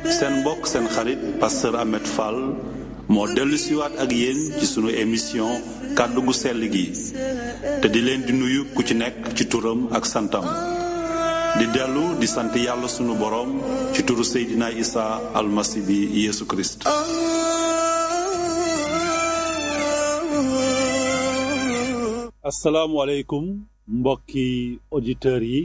seen mbokk seen xarit pasteur Ahmed Fall moo dellu siwaat ak yéen ci sunu émission kàddu gu sell gi te di leen di nuyu ku ci nekk ci turam ak santam di dellu di sant yàlla sunu boroom ci turu Seydina Isa almasi bi Yeesu Kirist asalaamualeykum mbokki auditeurs yi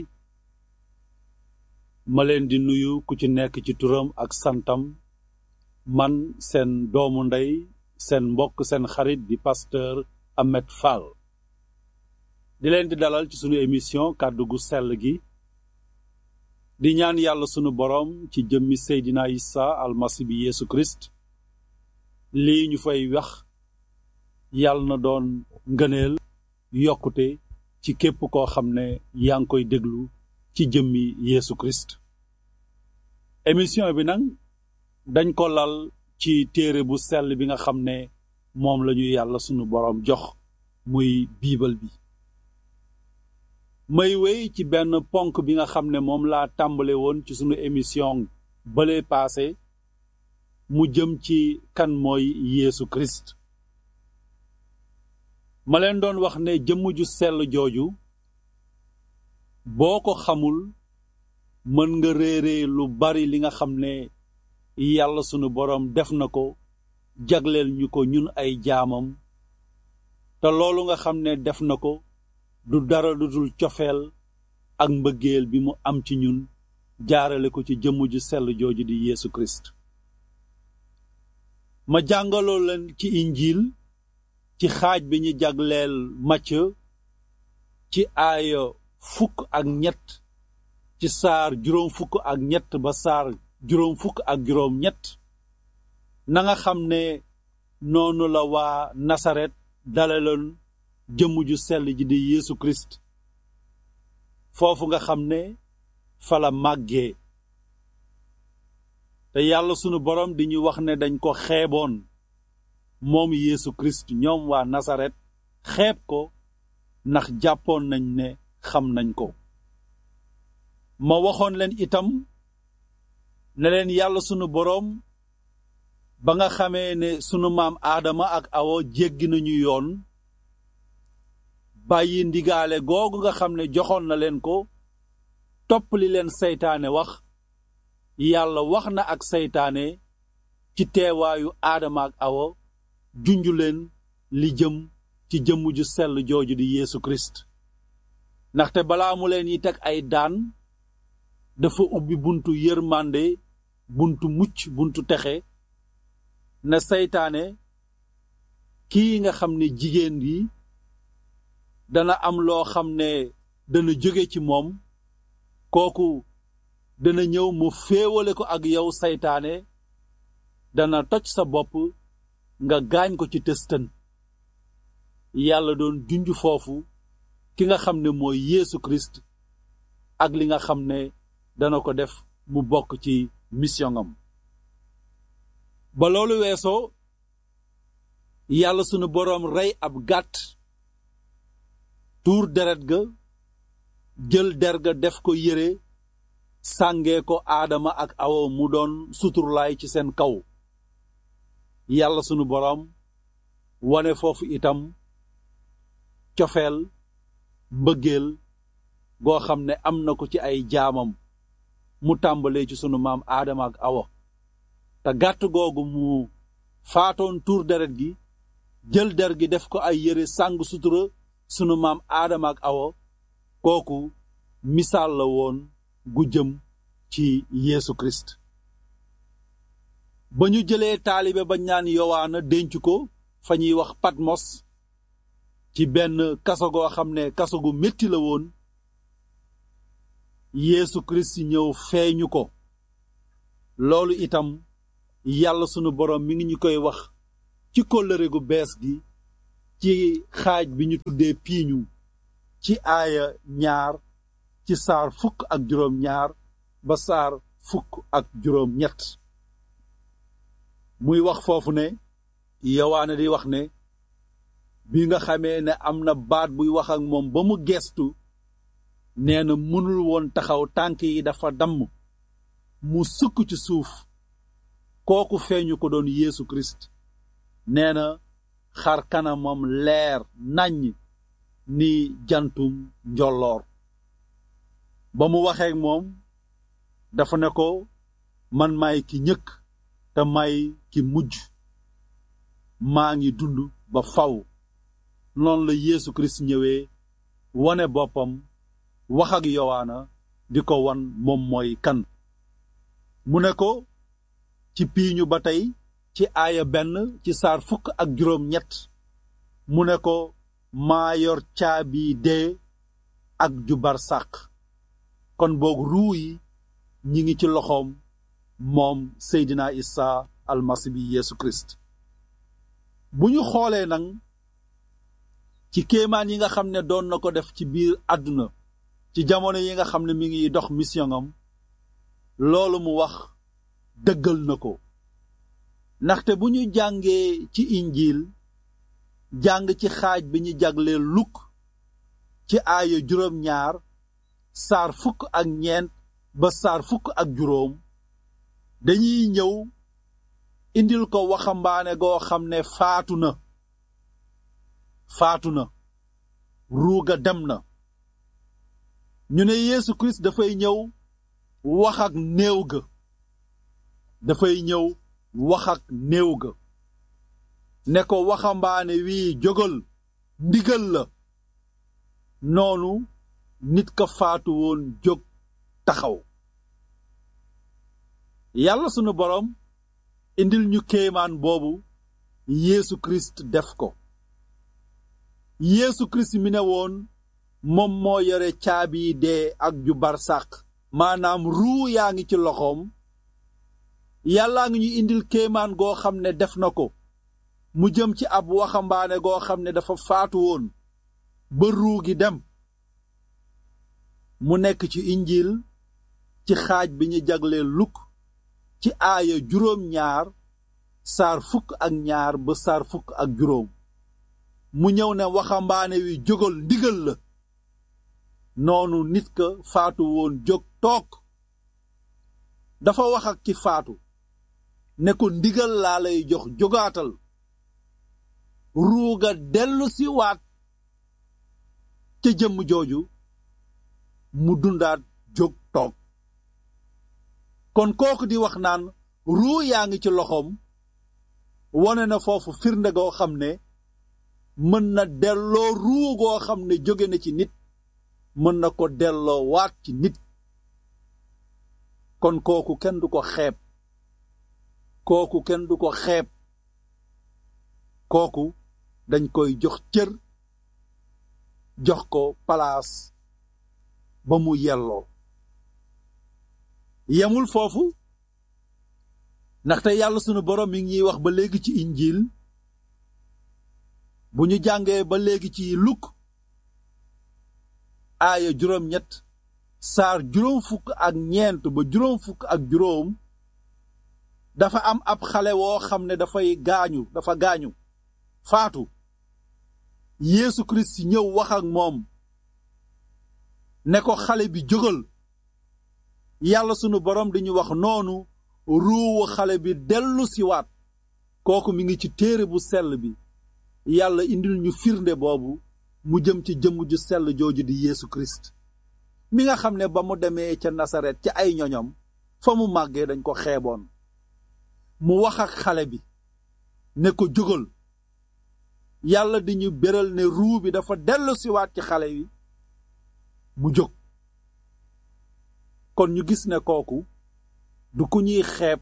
ma leen di nuyu ku ci nekk ci turam ak santam man seen doomu ndey seen mbokk seen xarit di pasteur Ahmed Fall di leen di dalal ci sunu émission kàddu gu sell gi di ñaan yàlla sunu boroom ci jëmmi Seydina Isa almasi bi Yeesu Kirist lii ñu fay wax yàlla na doon ngëneel yokkute ci képp koo xam ne yaa ngi koy déglu ci jëmmi Yeesu Kirist émission bi nag dañ ko lal ci téere bu sell bi nga xam ne moom lañu yàlla sunu boroom jox muy biibal bi may wéy ci benn ponk bi nga xam ne moom laa tàmbale woon ci sunu émission bële paase mu jëm ci kan mooy Yeesu Kirist ma leen doon wax ne jëmm ju sell jooju boo ko xamul mën nga réere lu bari li nga xam ne yàlla sunu boroom def na ko jagleel ñu ko ñun ay jaamam te loolu nga xam ne def na ko du dara lu dul cofeel ak mbëggeel bi mu am ci ñun jaarale ko ci jëmm ju sell jooju di Yeesu Kirist ma jàngaloo leen ci injiil ci xaaj bi ñu jagleel Macë ci aaya fukk ak ñett ci saar juróom fukk ak ñett ba saar juróom fukk ak juróom ñett na nga xam ne noonu la waa Nasaret dalaloon jëmm ju sell ji di Yeesu Kirist foofu nga xam ne fala màggee te yàlla sunu boroom di ñu wax ne dañ ko xeeboon moom Yeesu Kirist ñoom waa Nasaret xeeb ko ndax jàppoon nañ ne xam nañ ko ma waxoon leen itam ne leen yàlla sunu boroom ba nga xamee ne sunu maam Aadama ak Awa jéggi nañu yoon bàyyi ndigaale googu nga xam ne joxoon na leen ko topp li leen seytaane wax yàlla wax na ak seytaane ci teewaayu Aadama ak Awa junju leen li jëm ci jëmm ju sell jooju di Yeesu Kirist ndaxte balaa mu leen yi teg ay daan dafa ubbi buntu yërmande buntu mucc buntu texe na seytaane kii nga xam ne jigéen yi dana am loo xam ne dana jóge ci moom kooku dana ñëw mu féewale ko ak yow seytaane dana toj sa bopp nga gaañ ko ci tëstën yàlla doon junj foofu ki nga xam ne mooy Yeesu Kirist ak li nga xam ne dana ko def mu bokk ci mission am ba loolu weesoo yàlla sunu boroom rey ab gàtt tuur deret ga jël der ga def ko yére sàngee ko aadama ak awa mu doon suturlaay ci seen kaw yàlla sunu boroom wane foofu itam cofeel mbëggeel goo xam ne am na ko ci ay jaamam mu tàmbalee ci sunu maam aadama ak awa te gàtt googu mu faatoon tuur deret gi jël der gi def ko ay yére sàng sutura sunu maam aadama ak awa kooku misaal la woon gu jëm ci Yeesu Kirist ba ñu jëlee taalibe ba ñaan yowaana denc ko fa ñuy wax Patmos ci benn kaso goo xam ne kaso gu metti la woon Yeesu Kirist ñëw feeñu ko loolu itam yàlla sunu boroom mi ngi ñu koy wax ci kóllëre gu bees gi ci xaaj bi ñu tuddee piiñu ci aaya ñaar ci saar fukk ak juróom ñaar ba saar fukk ak juróom ñett muy wax foofu ne yowaane di wax ne bi nga xamee ne am na baat buy wax ak moom ba mu gestu nee na mënul woon taxaw tànk yi dafa damm mu sukk ci suuf kooku feeñu ko doon Yeesu Christ nee na xar kanamam leer naññ ni jantum njolloor ba mu waxeek moom dafa ne ko man maay ki ñëkk te may ki mujj maa ngi dund ba faw noonu la Yeesu Kirist ñëwee wone boppam wax ak Yowaana di ko wan moom mooy kan mu ne ko ci piiñu ba tey ci aaya benn ci saar fukk ak juróom ñett mu ne ko maa yor caabi dee ak ju barsàq kon boog ruu yi ñi ngi ci loxoom moom Seydina Isa almasi bi Yeesu Kirist bu ñu xoolee nag ci kéemaan yi nga xam ne doon na ko def ci biir àdduna ci jamono yi nga xam ne mi ngi dox mission am loolu mu wax dëggal na ko ndaxte bu ñu jàngee ci injiil jàng ci xaaj bi ñu jagleel lukk ci aaya juróom ñaar saar fukk ak ñeent ba saar fukk ak juróom dañuy ñëw indil ko waxambaane goo xam ne faatu na faatu na ruuga dem na ñu ne Yeesu Kirist dafay ñëw wax ak néew ga dafay ñëw wax ak néew ga ne ko waxambaane wii jógal ndigal la noonu nit ka faatu woon jóg taxaw yàlla sunu boroom indil ñu kéemaan boobu Yeesu Kirist def ko Yeesu Kirist mi ne woon moom moo yore caabi dee ak ju barsàq maanaam ruu yaa ngi ci loxoom yàllaa ngi ñu indil kéemaan goo xam ne def na ko mu jëm ci ab waxambaane goo xam ne dafa faatu woon ba ruu gi dem mu nekk ci injiil ci xaaj bi ñu jaglee lukk ci aaya juróom ñaar saar fukk ak ñaar ba saar fukk ak juróom mu ñëw ne waxambaane wi jógal ndigal la noonu nit ka faatu woon jóg toog dafa wax ak ki faatu ne ko ndigal laa lay jox jógaatal ruuga dellu si waat ca jëmm jooju mu dundaat jóg toog kon kooku di wax naan ruu yaa ngi ci loxoom wone na foofu firnde goo xam ne mën na delloo ruu goo xam ne jóge na ci nit mën na ko delloo waat ci nit kon kooku kenn du ko xeeb kooku kenn du ko xeeb kooku dañ koy jox cër jox ko palaas ba mu yelloo yemul foofu ndaxte yàlla sunu borom mi ngi wax ba léegi ci injiil bu ñu jàngee ba léegi ci lukk aaya juróom ñett saar juróom fukk ak ñeent ba juróom fukk ak juróom dafa am ab xale woo xam ne dafay gaañu dafa gaañu faatu Yeesu Kirist ñëw wax ak moom ne ko xale bi jógal yàlla sunu borom di ñu wax noonu ruuwu xale bi dellu siwaat kooku mi ngi ci téere bu sell bi yàlla indil ñu firnde boobu mu jëm ci jëmm ju sell jooju di Yeesu Kirist mi nga xam ne ba mu demee ca Nasaret ca ay ñoñom fa mu màggee dañ ko xeeboon mu wax ak xale bi ne ko jógal yàlla di ñu béral ne ruu bi dafa dellu siwaat ci xale yi mu jóg kon ñu gis ne kooku du ku ñuy xeeb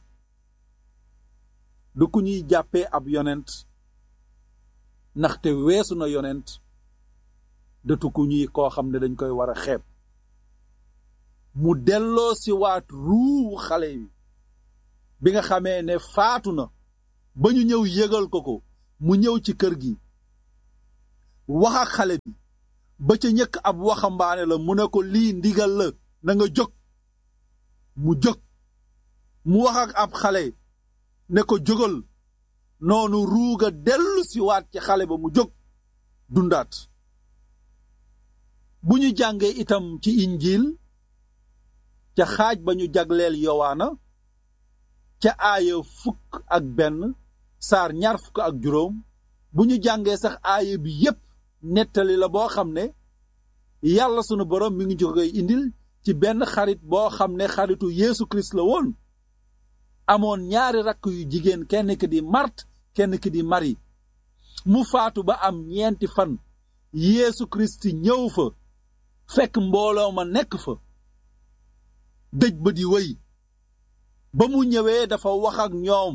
du ku ñuy jàppee ab yonent ndaxte weesu na yonent dëtu ku ñuy koo xam ne dañ koy war a xeeb mu delloo si waat ruuwu xale yi bi nga xamee ne faatu na ba ñu ñëw yëgal ko ko mu ñëw ci kër gi wax ak xale bi ba ca ñëkk ab waxambaane la mu ne ko lii ndigal la na nga jóg mu jóg mu wax ak ab xale ne ko jógal noonu ruuga dellu si waat ci xale ba mu jóg dundaat bu ñu jàngee itam ci injiil ca xaaj ba ñu jagleel yowaana ca aaya fukk ak benn saar ñaar fukk ak juróom bu ñu jàngee sax aaya bi yépp nettali la boo xam ne yàlla sunu borom mi ngi ñu koy indil ci benn xarit boo xam ne xaritu Yeesu Kirist la woon amoon ñaari rakk yu jigéen kenn ki di Mart kenn ki di Mari mu faatu ba am ñeenti fan Yeesu Kirist ñëw fa fekk mbooloo ma nekk fa dëj ba di wéy ba mu ñëwee dafa wax ak ñoom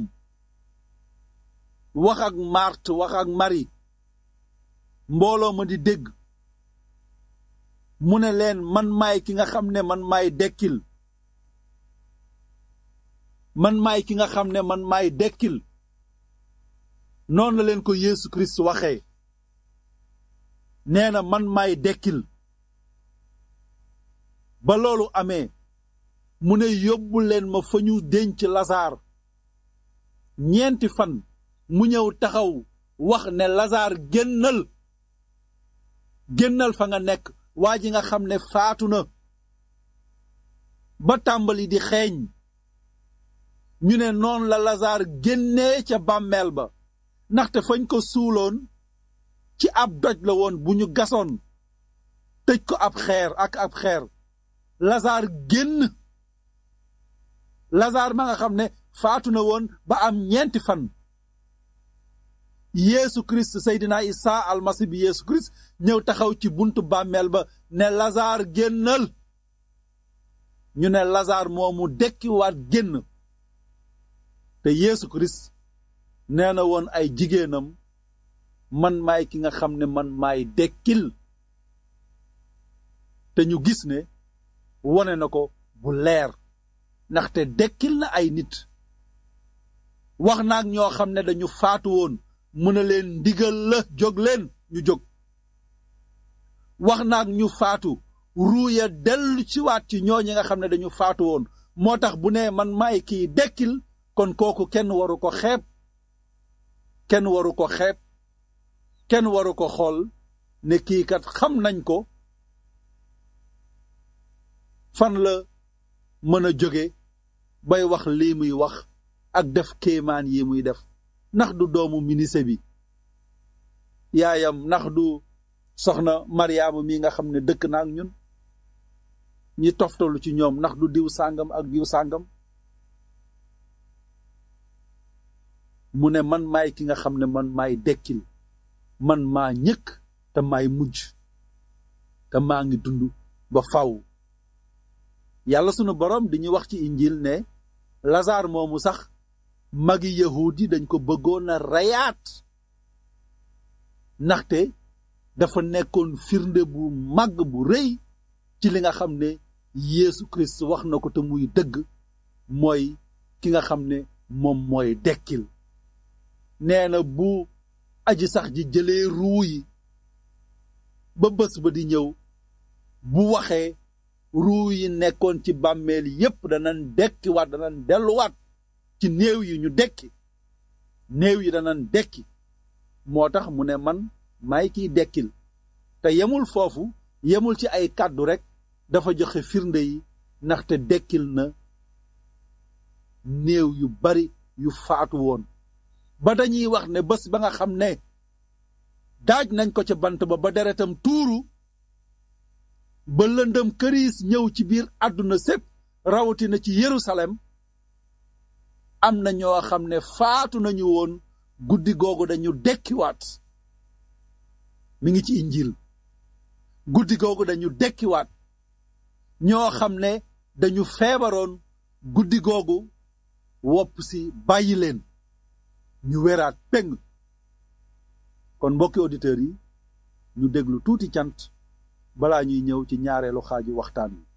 wax ak Mart wax ak Mari mbooloo ma di dégg mu ne leen man maay ki nga xam ne man maay dekkil man maay ki nga xam ne man maay dekkil noonu la leen ko Yeesu Kirist waxee nee na man maay dekkil ba loolu amee mu ne yóbbu leen ma fa ñu denc Lasaar ñeenti fan mu ñëw taxaw wax ne Lasaar génnal génnal fa nga nekk waa ji nga xam ne faatu na ba tàmbali di xeeñ ñu ne noonu la Lasaar génnee ca bàmmeel ba ndaxte fañ ko suuloon ci ab doj la woon bu ñu gasoon tëj ko ab xeer ak ab xeer Lasaar génn Lasaar ma nga xam ne faatu na woon ba am ñeenti fan Yeesu Kirist Seydina Isa almasi bi Yeesu Kirist ñëw taxaw ci buntu bàmmeel ba ne Lasaar génnal ñu ne Lasaar moomu dekkiwaat génn te Yeesu Kirist nee na woon ay jigéenam man maay ki nga xam ne man maay dekkil te ñu gis ne wone na ko bu leer ndaxte dekkil na ay nit wax naag ñoo xam ne dañu faatu woon mu ne leen ndigal la jóg leen ñu jóg wax naag ñu faatu ruuya dellu ci waat ci ñooñi nga xam ne dañu faatu woon moo tax bu ne man maay kii dekkil kon kooku kenn waru ko xeeb kenn waru ko xeeb kenn waru ko xool ne kii kat xam nañ ko fan la mën a jóge bay wax lii muy wax ak def kéemaan yi muy def ndax du doomu minise bi yaayam ndax du soxna Mariama mi nga xam ne dëkk na ak ñun ñi toftalu ci ñoom ndax du diw sàngam ak diw sàngam mu ne man maay ki nga xam ne man maay dekkil man maa ñëkk te maay mujj te maa ngi dund ba faw yàlla sunu boroom di ñu wax ci injil ne Lasaar moomu sax magi yahuud yi dañ ko bëggoon a reyaat ndaxte dafa nekkoon firnde bu màgg bu rëy ci li nga xam ne Yeesu Kirist wax na ko te muy dëgg mooy ki nga xam ne moom mooy dekkil nee na bu aji sax ji jëlee ruu yi ba bés ba di ñëw bu waxee ruu yi nekkoon ci bàmmeel yépp danañ dekkiwaat danañ delluwaat ci néew yi ñu dekki néew yi danañ dekki moo tax mu ne man maay kiy dekkil te yemul foofu yemul ci ay kàddu rekk dafa joxe firnde yi ndaxte dekkil na néew yu bari yu faatu woon ba dañuy wax ne bés ba nga xam ne daaj nañ ko ca bant ba ba deretam tuuru ba lëndëm këriis ñëw ci biir àdduna sépp rawatina ci Yerusalem am na ñoo xam ne faatu nañu woon guddi googu dañu dekkiwaat mi ngi ci injil guddi googu dañu dekkiwaat ñoo xam ne dañu feebaroon guddi googu wopp si bàyyi leen ñu weraat peng kon mbokki auditeurs yi ñu déglu tuuti cant balaa ñuy ñëw ci ñaareelu xaaju waxtaan wi